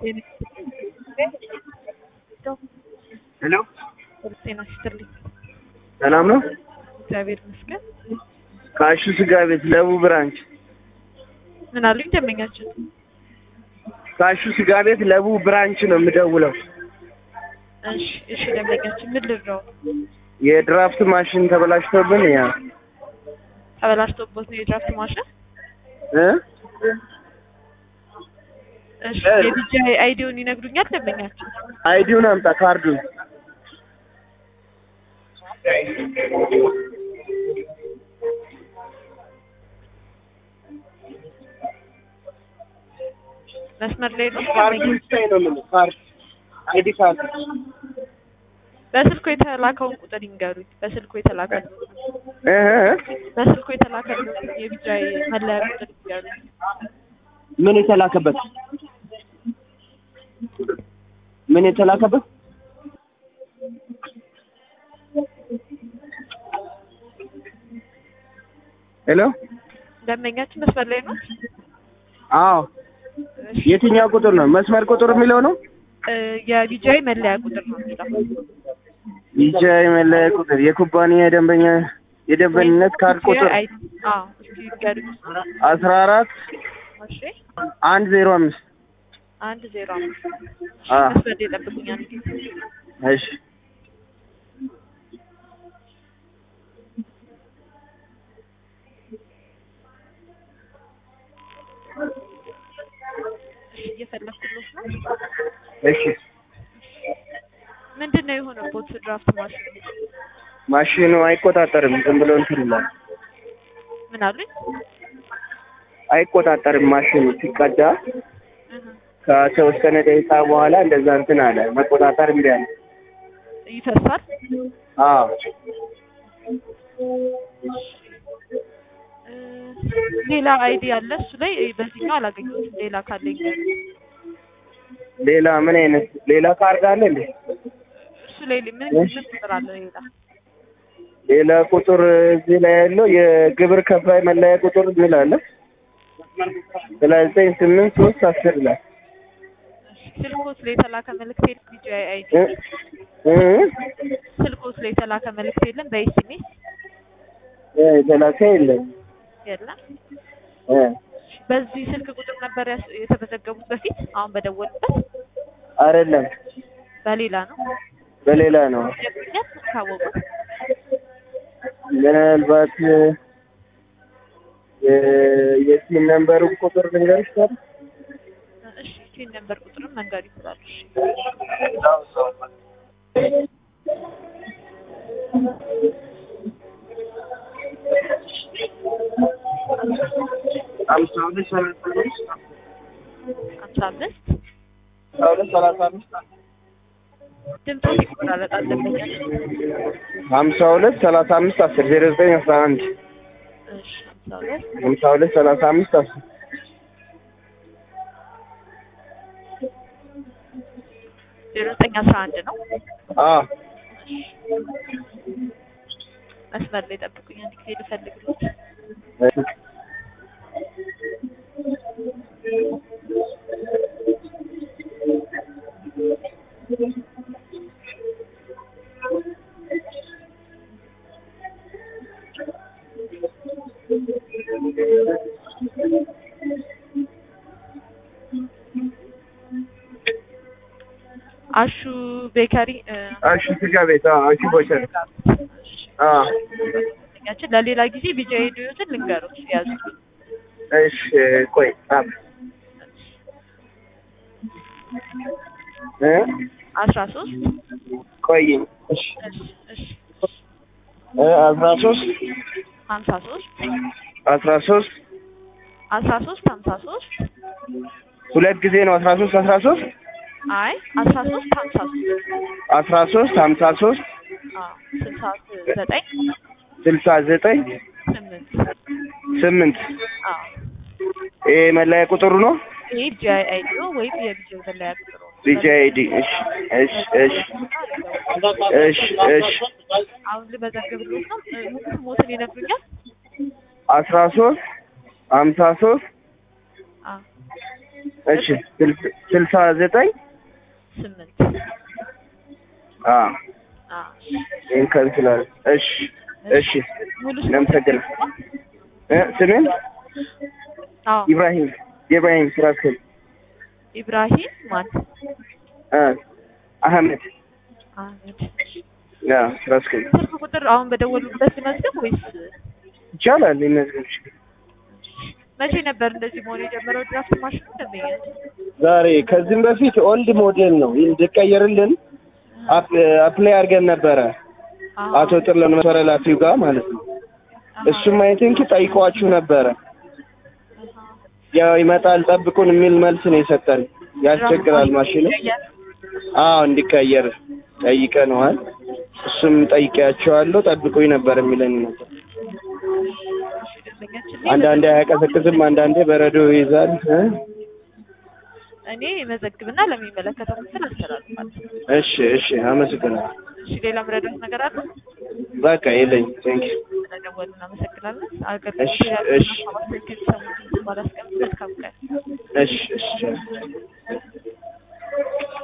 ሄሎ ጤና ይስጥልኝ። ሰላም ነው? እግዚአብሔር ይመስገን። ከአሹ ስጋ ቤት ለቡ ብራንች ምን አሉኝ ደንበኛችን? ከአሹ ስጋ ቤት ለቡ ብራንች ነው የምደውለው። እሺ እሺ፣ ደንበኛችን ምን ልርዳው? የድራፍት ማሽን ተበላሽቶብን ያ ተበላሽቶበት ነው የድራፍት ማሽን? እ እሺ፣ የዲጂ አይዲውን ይነግሩኛል ደንበኛችን? አይዲውን አምጣ ካርዱን። መስመር ላይ ነው ካርዱን ስታይ ነው የምልህ ካርድ አይዲ ካርድ በስልኩ የተላከውን ቁጥር ይንገሩኝ። በስልኩ የተላከውን እ እ በስልኩ የተላከውን የቢጃይ መለያ ቁጥር ይንገሩኝ። ምን የተላከበት ምን የተላከበት ሄሎ ደንበኛችን መስመር ላይ ነው? አዎ እሺ፣ የትኛው ቁጥር ነው መስመር ቁጥር የሚለው ነው እ የቢጃይ መለያ ቁጥር ነው የሚለው ይቻ የመለያ ቁጥር የኩባንያ የደንበኛ የደንበኝነት ካርድ ቁጥር አይ አዎ፣ እስኪ ይንገሩኝ። አስራ አራት እሺ፣ አንድ ዜሮ አምስት አንድ ዜሮ አምስት አ መስመር ላይ ጠብቁኝ አንድ ጊዜ። እሺ እሺ፣ እየፈለኩት ነው። እሺ ምንድን ነው የሆነበት ድራፍት ማሽን? ማሽኑ አይቆጣጠርም ዝም ብሎ እንትን ይላል ምን አሉኝ? አይቆጣጠርም ማሽኑ ሲቀዳ እህ፣ ከተወሰነ ደቂቃ በኋላ እንደዛ እንትን አለ መቆጣጠር እምቢ አለ ይፈሳል። አዎ እ፣ ሌላ አይዲ አለ እሱ ላይ በዚህኛው አላገኘሁትም። ሌላ ካለኝ ሌላ ምን አይነት ሌላ ካርድ አለ እንዴ እሱ ላይ ምን ምን ቁጥር አለ ሌላ? ሌላ ቁጥር እዚህ ላይ ያለው የግብር ከፋይ መለያ ቁጥር የሚል አለ ሰላሳ ዘጠኝ ስምንት ሶስት አስር ላይ ስልኮስ ላይ የተላከ መልእክት የለም? ቢጂአይ አይዲ እ እ ስልኮስ ላይ የተላከ መልእክት የለም? በኤስኤምኤስ እ የተላከ የለም የለም። እ በዚህ ስልክ ቁጥር ነበር ያስ- የተመዘገቡት በፊት አሁን በደወሉበት አይደለም በሌላ ነው በሌላ ነው ይነግሩኛል ካወቁት ምናልባት የ- የሲም ነምበሩ ቁጥር ልንገርሽ ታዲያ እሺ ሲን ነበር ቁጥርም መንገድ ይችላሉ እሺ አምሳ ሁለት ሰላሳ አምስት ሀምሳ አምስት አምሳ ሁለት ሰላሳ አምስት ድምፆት ይቆራረጣል ደንበኛችን ሀምሳ ሁለት ሰላሳ አምስት አስር ዜሮ ዘጠኝ አስራ አንድ እሺ ሀምሳ ሁለት ሀምሳ ሁለት ሰላሳ አምስት አስር ዜሮ ዘጠኝ አስራ አንድ ነው አዎ መስመር ላይ ጠብቁኝ አንድ ጊዜ ልፈልግሎት አሹ ቤከሪ እ፣ አሹ ስጋ ቤት አዎ አሹ ቦቸር አዎ ደንበኛችን ለሌላ ጊዜ ቢጃ ሄዱትን ልንገሩት ያዙ እሺ ቆይ ጻፍ እ አስራ ሶስት ቆይ እሺ እሺ እሺ እ አስራ ሶስት ሀምሳ ሶስት አስራ ሶስት አስራ ሶስት ሀምሳ ሶስት ሁለት ጊዜ ነው አስራ ሶስት አስራ ሶስት አይ አስራ ሶስት ሀምሳ ሶስት አስራ ሶስት ሀምሳ ሶስት አዎ ስልሳ ዘጠኝ ስልሳ ዘጠኝ ስምንት ስምንት አዎ ይሄ መለያ ቁጥሩ ነው ይሄ ቢጂአይ አይዲ ነው ወይም የቢጂአይ መለያ ቁጥሩ ነው። ቢጂ አይዲ እሺ እሺ እሺ እሺ እሺ አሁን ልመዘግብልዎት ነው። እ፣ ሙሉ ስሞትን ይነግሩኛል? አስራ ሶስት ሀምሳ ሶስት አዎ እሺ ስልስ- ስልሳ ዘጠኝ ስምንት አ አ ይሄን ከንስላል እሺ እሺ ሙሉ እናመሰግናለን እ ስምን አዎ ኢብራሂም ኢብራሂም ስራ አስኪያጅ ኢብራሂም ማን አ አህመድ አህመድ ያ ስራ አስኪያጅ ስልክ ቁጥር አሁን በደወሉበት መዝገብ ወይስ ይቻላል ይመዝገብ መቼ ነበር እንደዚህ መሆን የጀመረው ድራፍት ማሽኑ ደንበኛ ዛሬ ከዚህም በፊት ኦልድ ሞዴል ነው እንድቀየርልን አፕ- አፕላይ አድርገን ነበረ አቶ ጥለን መሰረ ላፊው ጋር ማለት ነው እሱም አይ ቲንክ ጠይቀዋችሁ ነበረ ያው ይመጣል ጠብቁን የሚል መልስ ነው የሰጠን ያስቸግራል ማሽኑ አዎ እንዲቀየር ጠይቀነዋል እሱም ጠይቄያቸዋለሁ ጠብቁኝ ነበር የሚለኝ ነበር አንዳንዴ አያቀዘቅዝም አንዳንዴ በረዶ ይይዛል እ? እኔ መዘግብና ለሚመለከተው ምስል አስተላልፋለሁ። እሺ እሺ አመሰግናለሁ እሺ ሌላ ምረዳት ነገር አለ? በቃ የለኝ ቴንክ ስለደወሉ እናመሰግናለን። እሺ፣ እሺ። አገልግሎት ያለ ማስተካከል ሰሙ ባላስቀምጥ መልካም ቀን እሺ እሺ